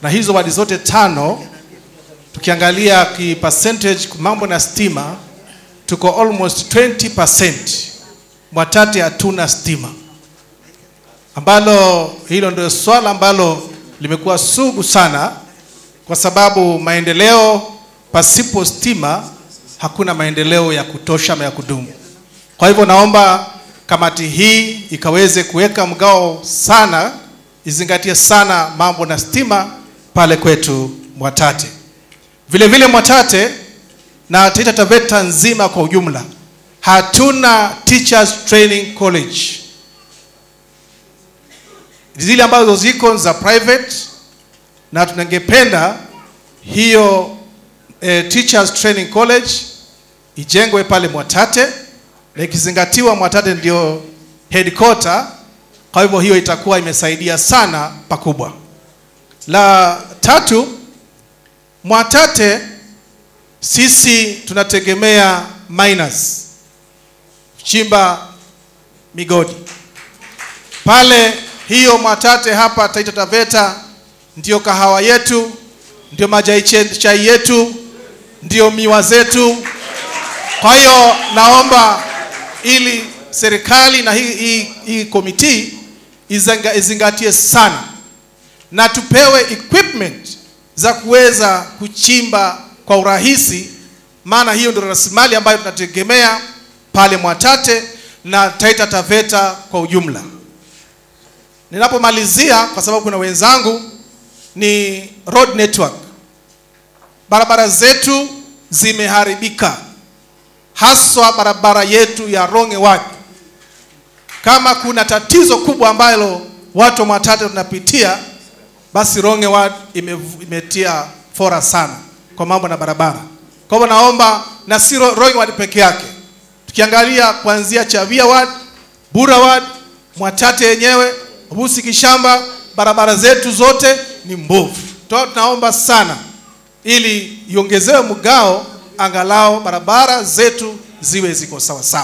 na hizo wadi zote tano tukiangalia ki percentage mambo na stima tuko almost 20% Mwatate hatuna stima, ambalo hilo ndio swala ambalo limekuwa sugu sana, kwa sababu maendeleo pasipo stima hakuna maendeleo ya kutosha ama ya kudumu. Kwa hivyo naomba kamati hii ikaweze kuweka mgao sana, izingatie sana mambo na stima pale kwetu Mwatate. Vile vile Mwatate na Taita Taveta nzima kwa ujumla hatuna teachers training college. Zile ambazo ziko za private, na tunangependa hiyo eh, teachers training college ijengwe pale Mwatate, na ikizingatiwa Mwatate ndio headquarter, kwa hivyo hiyo itakuwa imesaidia sana pakubwa. La tatu, Mwatate sisi tunategemea miners chimba migodi pale. Hiyo Mwatate hapa Taita Taveta ndio kahawa yetu, ndio majai chai yetu, ndio miwa zetu. Kwa hiyo naomba ili serikali na hii, hii, hii komiti izinga, izingatie sana na tupewe equipment za kuweza kuchimba kwa urahisi, maana hiyo ndio rasilimali ambayo tunategemea pale Mwatate na Taita Taveta kwa ujumla. Ninapomalizia, kwa sababu kuna wenzangu, ni road network. Barabara zetu zimeharibika, haswa barabara yetu ya Ronge Ward. Kama kuna tatizo kubwa ambalo watu wa Mwatate tunapitia, basi Ronge Ward ime, imetia fora sana kwa mambo na barabara. Kwa hivyo naomba na si Ronge Ward peke yake tukiangalia kuanzia Chavia Ward, Bura Ward, Mwatate yenyewe, Busi Kishamba, barabara zetu zote ni mbovu. Tunaomba sana ili iongezewe mgao, angalau barabara zetu ziwe ziko sawa sawa.